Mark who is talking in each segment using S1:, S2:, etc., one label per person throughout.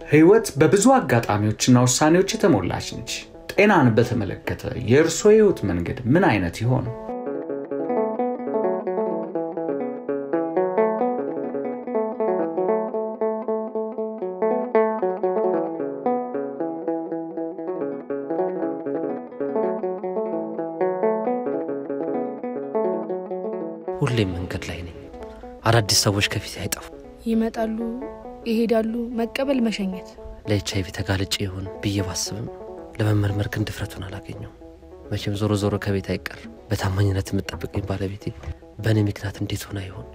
S1: ሕይወት በብዙ አጋጣሚዎችና ውሳኔዎች የተሞላች ነች። ጤናን በተመለከተ የእርስዎ የሕይወት መንገድ ምን አይነት ይሆን?
S2: ሁሌም መንገድ ላይ ነኝ። አዳዲስ ሰዎች ከፊት አይጠፉ።
S3: ይመጣሉ፣ ይሄዳሉ። መቀበል፣ መሸኘት።
S2: ለኤች አይቪ ተጋልጬ ይሆን ብዬ ባስብም ለመመርመር ግን ድፍረቱን አላገኘውም። መቼም ዞሮ ዞሮ ከቤት አይቀር። በታማኝነት የምጠብቀኝ ባለቤቴ በእኔ ምክንያት እንዴት ሆና ይሆን?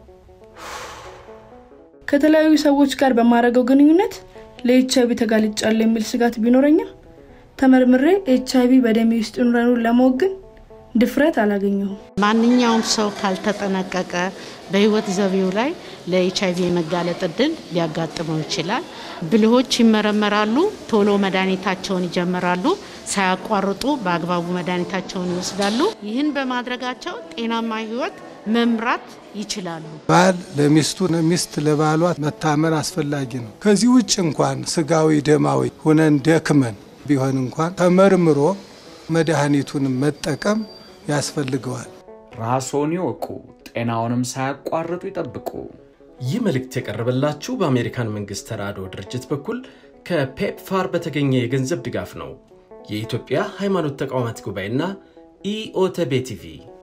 S3: ከተለያዩ ሰዎች ጋር በማድረገው ግንኙነት ለኤች አይቪ ተጋልጫለሁ የሚል ስጋት ቢኖረኝም ተመርምሬ ኤች አይቪ በደሜ ውስጥ ኑረኑን ለማወቅ ግን ድፍረት አላገኘሁም።
S4: ማንኛውም ሰው ካልተጠነቀቀ በህይወት ዘቤው ላይ ለኤች አይቪ የመጋለጥ እድል ሊያጋጥመው ይችላል። ብልሆች ይመረመራሉ፣ ቶሎ መድኃኒታቸውን ይጀምራሉ፣ ሳያቋርጡ በአግባቡ መድኃኒታቸውን ይወስዳሉ። ይህን በማድረጋቸው ጤናማ ህይወት መምራት ይችላሉ።
S5: ባል ለሚስቱ ሚስት ለባሏ መታመን አስፈላጊ ነው። ከዚህ ውጭ እንኳን ስጋዊ ደማዊ ሁነን ደክመን ቢሆን እንኳን ተመርምሮ መድኃኒቱን መጠቀም ያስፈልገዋል።
S1: ራስዎን ይወቁ፣ ጤናውንም ሳያቋርጡ ይጠብቁ።
S6: ይህ መልእክት የቀረበላችሁ በአሜሪካን መንግሥት ተራድኦ ድርጅት በኩል ከፔፕፋር በተገኘ የገንዘብ ድጋፍ ነው። የኢትዮጵያ ሃይማኖት ተቋማት ጉባኤና ኢኦተቤ ቲቪ